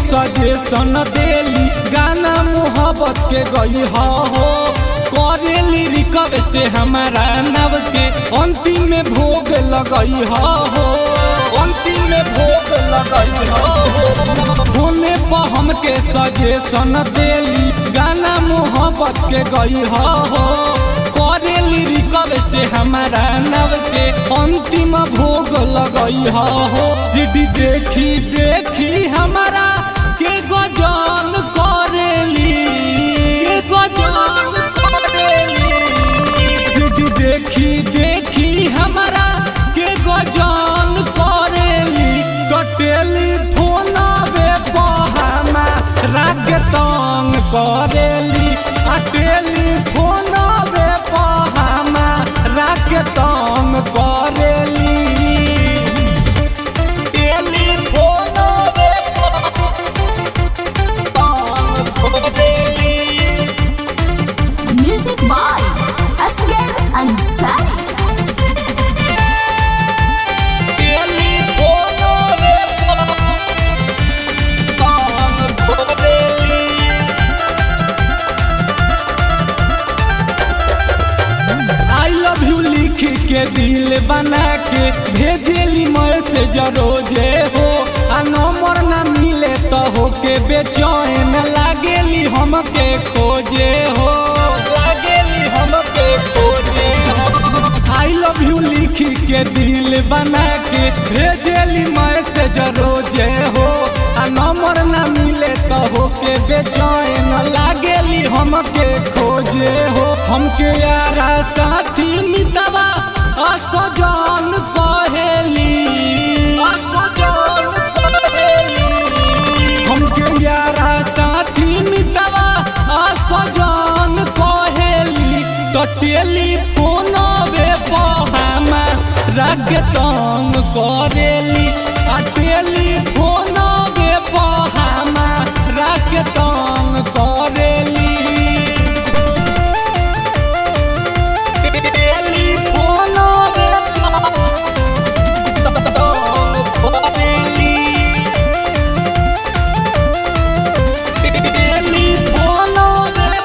Suggestion देली गाना मोहब्बत के गई हो करेली रिक्वेस्ट हमारा नव के अंतिम में भोग लगई हो अंतिम में भोग लगई हो होने पर हमके सजेशन देली गाना मोहब्बत के गई हो करेली रिक्वेस्ट हमारा नव के अंतिम भोग लगई हो सीडी देखी देखी हमारा के गजान करेली के गजान करेली सीडी देखी देखी हमारा के गजान करेली तो टेलीफोन हमा राग तंग करेली आ टेलीफोन हमा राग तंग करेली टेलीफोन तंग करेली Music by Asghar Ansari. I love you लिख के दिल बना के भेजेली मैसेज रोजे हो आ नंबर ना मिले तो हो के बेचैन लागेली हमके खोजे हो लागेली हमके खोजे हो आई लव यू लिख के दिल बना के भेजेली मैसेज रोजे हो आ नंबर ना मिले तो हो के बेचैन लागेली हमके खोजे हो हमके यारा साथी मितवा असजान कहेली असजान कहेली हमके यारा साथी मितवा असजान कहेली तो टेलीफोन वे पहामा राग तंग करेली आ टेलीफोन वे पहामा राग तंग करेली टेलीफोन वे तंग करेली टेलीफोन वे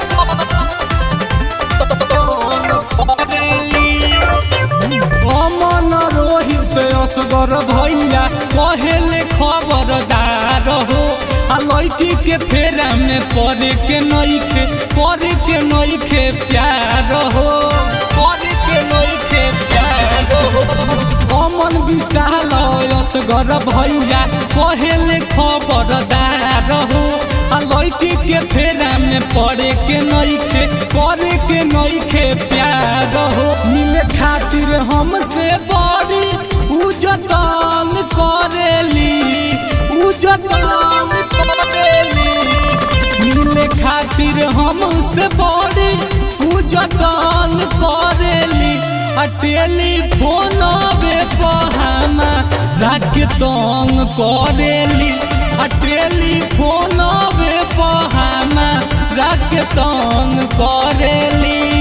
अमन रोहित असगर भैया कहेले खबरदार हो आ लड़की के फेरा में पड़े के नइखे पड़े के नइखे प्यार हो पड़े के नइखे प्यार हो अमन विशाल असगर भैया कहेले खबरदार हो आ लड़की के फेरा में पड़े के नइखे पड़े के नइखे प्यार हो मिले खातिर हमसे बड़ी उजतान करेली उजतान करेली मिले खातिर हमसे बड़ी उजतान करेली आ टेलीफोन बे पहामा राख तंग करेली आ टेलीफोन बे पहामा राख तंग करेली